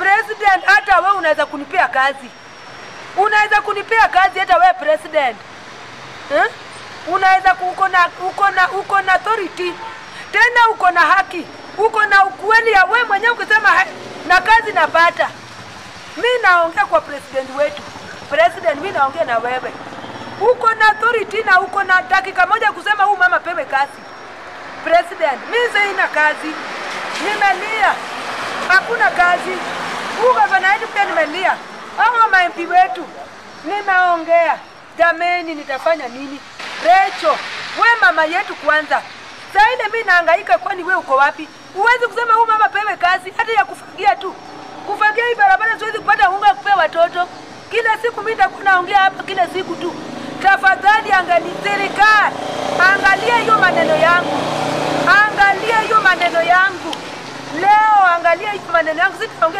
president, hata we unaweza kunipea kazi, unaweza kunipea kazi hata we president eh? Unaweza ku- uko na uko na uko na authority tena, uko na haki, uko na ukweli ya we mwenyewe ukisema "Hai, na kazi napata. Mi naongea kwa president wetu, president, mi naongea na wewe, uko na authority na uko na dakika moja kusema huu mama pewe kazi. President, mi sina kazi, nimelia, hakuna kazi. Huu gavana wetu pia nimelia, hawa ma-MP wetu nimeongea. Jameni, nitafanya nini? Recho, we mama yetu kwanza. Saa ile mi nahangaika, kwani we uko wapi? Huwezi kusema huu mama pewe kazi hata ya kufagia tu. Kufagia hii barabara siwezi kupata unga kupea watoto. Kila siku mi nitakuwa naongea hapa kila siku tu. Tafadhali angalia serikali, angalia hiyo maneno yangu, angalia hiyo maneno yangu leo, angalia hiyo maneno yangu, sitaongea